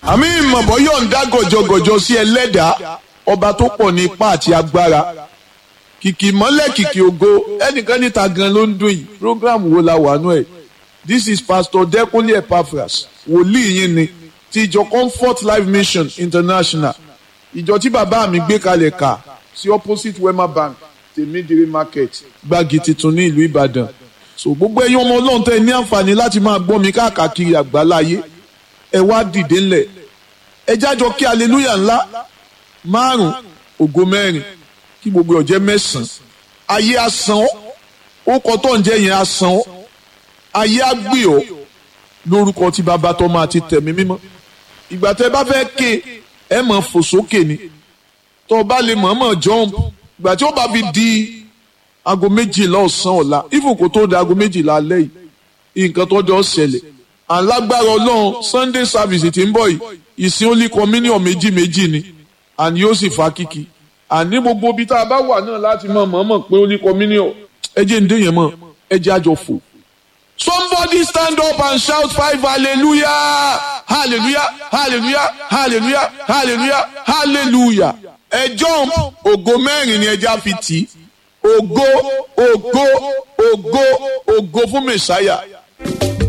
àmì ìmọ̀bọ̀ yóò ń dá gọ̀jọ̀gọ̀jọ̀ sí ẹlẹ́dàá ọba tó pọ̀ ní ipá àti agbára kìkì mọ́lẹ̀ kìkì ògo ẹnìkan níta gan ló ń dún yìí program wo la wà nú ẹ̀ this is pastor Dẹ́kunlé Epaphras wòlíì yín ni ti ìjọ Comfort Life Mission International ìjọ tí bàbá mi gbé kalẹ̀ kà sí opposite Wema Bank tèmídìrí market gbági tuntun ní ìlú Ìbàdàn so gbogbo ẹ̀yin ọmọ Ọlọ́run tẹ́ ní àǹfààní láti máa gbọ́ mi káàkiri àgbáláyé ẹ wá dìde ńlẹ̀ ẹ jájọ kí aleluya ńlá márùn ògo mẹ́rin kí gbogbo ọ̀jẹ́ mẹ́sàn-án ayé asán ọ́ ó kọ́ tó ń jẹ́ yẹn asán ọ́ ayé agbè ọ́ lórúkọ tí bàbá tó máa ti tẹ̀mí mímọ́ ìgbà tẹ́ bá fẹ́ ké ẹ mọ̀ fò sókè ni tó o bá lè mọ̀ọ́mọ̀ jump ìgbà tí ó bá fi di aago méjìlá ọ̀sán ọ̀la even kó tó di aago méjìlá alẹ́ yìí nǹkan tó jọ ṣẹlẹ̀ alágbára ọlọ́run sunday service tí ń bọ̀ yìí ìsìn only communion méjì méjì ni àní yóò sì fa kíkì àní gbogbo ibi tá a bá wà náà láti mọ̀ mọ̀ọ́mọ̀ pé only communion ẹ jẹ́ ń dé yẹn mọ̀ ẹ jẹ́ àjọ fò. somebody stand up and shout five hallelujah hallelujah hallelujah hallelujah hallelujah hallelujah ẹ jump ògo mẹ́rin ni ẹja fi tì í ògo ògo ògo ògo fún mẹ̀sáyà